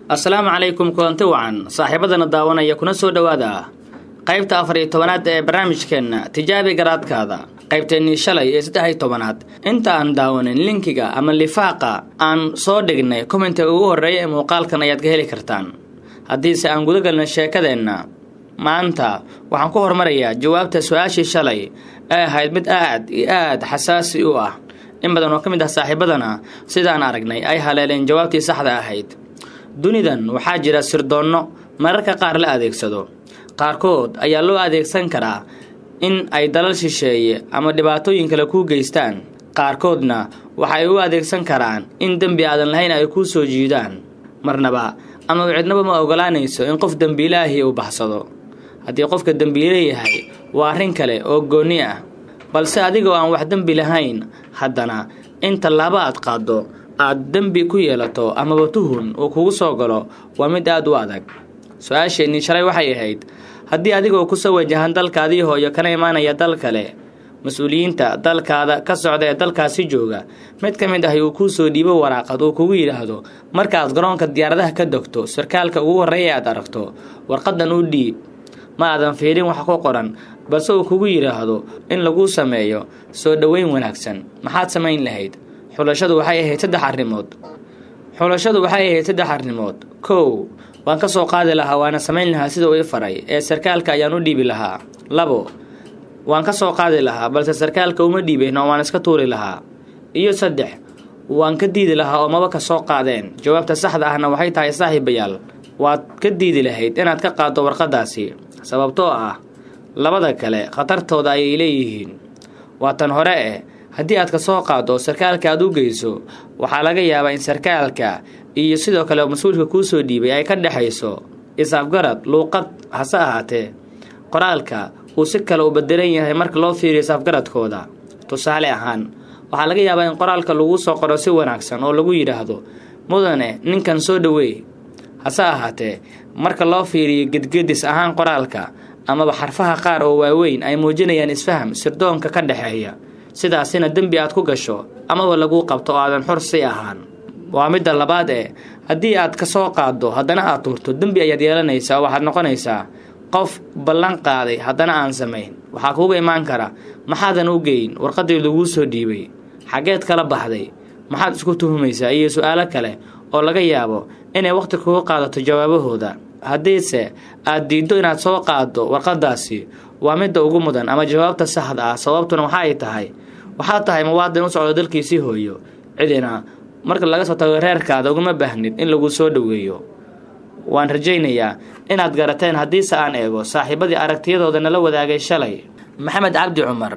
assalaamu calaykum kulanti wacan saaxiibadana daawanaya kuna soo dhowaada qaybta afar iyo tobanaad ee barnaamijkeenna tijaabi garaadkaada qaybteennii shalay ee saddex iyo tobanaad inta aan daawanin linkiga ama lifaaqa aan soo dhignay kommentiga ugu horreeya ee muuqaalkan ayaad ka heli kartaan haddiise aan guda galna sheekadeenna maanta waxaan ku hormarayaa jawaabta su-aashii shalay ee ahayd mid aad iyo aad xasaasi u ah in badan oo ka mid ah saaxiibadana sidaan aragnay ay haleeleen jawaabtii saxda ahayd dunidan waxaa jira sirdoonno mararka qaar la adeegsado qaarkood ayaa loo adeegsan karaa in ay dalal shisheeye ama dhibaatooyin kale kuu geystaan qaarkoodna waxay u adeegsan karaan in dembi aadan lahayn ay kuu soo jiidaan marnaba ama cidnaba ma ogolaanayso in qof dembiilaahi uu baxsado haddii qofka dembiile yahay waa arrin kale oo goonni ah balse adigoo aan wax dembi lahayn haddana in tallaabo aad qaaddo aad dembi ku yeelato amaba tuhun uu kugu soo galo waa mid aad u adag su-aasheennii shalay waxay ahayd haddii adigoo kusoo wajahan dalkaadii hooyo kana imaanaya dal kale mas-uuliyiinta dalkaada ka socda ee dalkaasi jooga mid ka mid ah uu kuu soo dhiibo waraaqad uu kugu yidhaahdo markaaad garoonka diyaaradaha ka dogto sarkaalka ugu horreeya aad aragto warqadan u dhiib ma aadan fiirin wax ku qoran balse uu kugu yidhaahdo in laguu sameeyo soo dhoweyn wanaagsan maxaad samayn lahayd xulashadu waxay ahayd saddex arrimood xulashadu waxay ahayd saddex arrimood kow waan ka soo qaadi lahaa waana samayn lahaa sida uu i faray ee sarkaalka ayaan u dhiibi lahaa labo waan ka soo qaadi lahaa balse sarkaalka uma dhiibeen oo waan iska tuuri lahaa iyo saddex waan ka diidi lahaa oo maba ka soo qaadeen jawaabta saxda ahna waxay tahay saaxiibayaal waad ka diidi lahayd inaad ka qaaddo warqadaasi sababtoo ah labada kale khatartooda ayay leeyihiin waa tan hore eh haddii aad ka soo qaaddo sarkaalka aad u geyso waxaa laga yaabaa in sarkaalka iyo sidoo kale mas-uulka kuu soo dhiibay ay ka dhexayso is-afgarad luuqad hase ahaatee qoraalka uu si kale u bedelan yahay marka loo fiiriyo is-afgaradkooda tusaale ahaan waxaa laga yaabaa in qoraalka lagu soo qoro si wanaagsan oo lagu yidhaahdo mudane ninkan soo dhoweey hase ahaatee marka loo fiiriyo gedgedis ahaan qoraalka amaba xarfaha qaar oo waaweyn ay muujinayaan isfaham sirdoonka ka dhexeeya sidaasina dembi aad ku gasho amaba laguu qabto oo aadan xor si ahaan waa midda labaad ee haddii aad ka soo qaaddo haddana aad tuurto dembi ayaad yeelanaysaa oo waxaad noqonaysaa qof ballan qaaday haddana aan samayn waxaa kuuga imaan kara maxaadan u geyn warqadii laguu soo dhiibay xaggeed kala baxday maxaad isku tuhumaysaa iyo su-aalo kale oo laga yaabo inay wakhti kugu qaadato jawaabahooda haddiise aad diiddo inaad soo qaaddo warqadaasi waa midda ugu mudan ama jawaabta saxda ah sababtuna waxa ay tahay waxaad tahay muwaadin u socdo dalkiisii hooyo cidina marka laga soo tago reerkaada uguma baahnid in lagu soo dhoweeyo waan rajaynayaa inaad garateen haddiise aan eego saaxiibadii aragtiyadooda nala wadaagay shalay maxamed cabdi cumar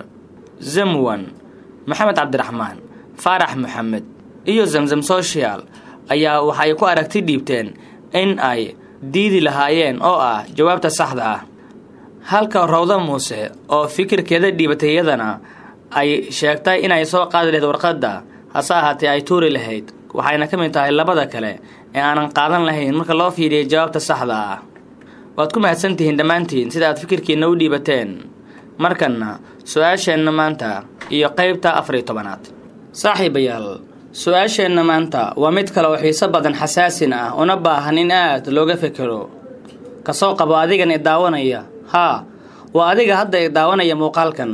zamwan maxamed cabdiraxmaan faarax maxamed iyo zamzam social ayaa waxay ku aragti dhiibteen in ay diidi lahaayeen oo ah jawaabta saxda ah halka rawda muuse oo fikirkeeda dhiibatay iyadana ay sheegtay inay soo qaadi lahayd warqadda hase ahaatee ay tuuri lahayd waxayna ka mid tahay labada kale ee aanan qaadan lahayn marka loo fiiriyay jawaabta saxda ah waad ku mahadsantihiin dhammaantiin sida aad fikirkiina u dhiibateen markanna su-aasheenna maanta iyo qaybta afar iyo tobanaad saaxiibayaal su-aasheenna maanta waa mid kale oo xiiso badan xasaasin ah una baahan in aad looga fekero kasoo qabo adigan i daawanaya haa waa adiga hadda i daawanaya muuqaalkan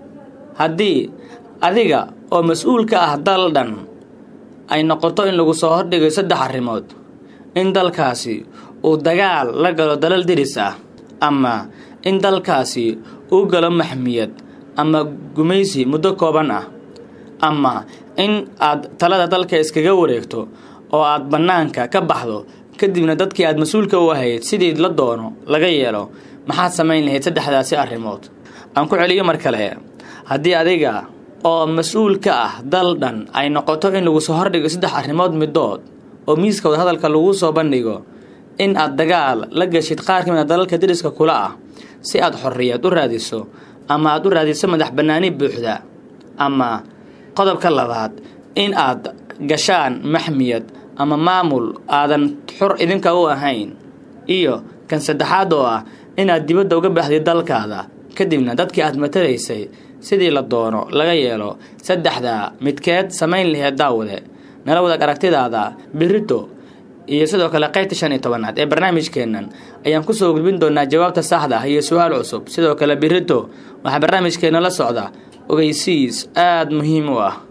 haddii adiga oo mas-uul ka ah dal dhan ay noqoto in lagu soo hordhigayo saddex arrimood in dalkaasi uu dagaal la galo dalal diris ah ama in dalkaasi uu galo maxmiyad ama gumaysi muddo kooban ah ama in aad talada dalka iskaga wareegto oo aad bannaanka ka baxdo kadibna dadkii aad mas-uulka u ahayd sidii la doono laga yeelo maxaad samayn lahayd saddexdaasi arrimood aan ku celiyo mar kale haddii adiga oo mas-uul ka ah dal dhan ay noqoto in lagu soo hordhigo saddex arrimood midood oo miiskooda hadalka lagu soo bandhigo in aad dagaal la geshid qaar ka mid a dalalka dariska kula ah si aad xorriyad u raadiso ama aad u raadiso madax bannaani buuxda ama qodobka labaad in aad gashaan maxmiyad ama maamul aadan xor idinka u ahayn iyo kan saddexaad oo ah inaad dibadda uga baxday dalkaada kadibna dadkii aad matalaysay sidii la doono laga yeelo saddexdaa midkeed samayn laheed daawade nala wadaag aragtidaada birito iyo sidoo kale qaybta shan iyo tobanaad ee barnaamijkeennan ayaan kusoo gudbin doonaa jawaabta saxda ah iyo su-aal cusub sidoo kale birito waxaa barnaamijkeena la socda ogeysiis aada muhiim u ah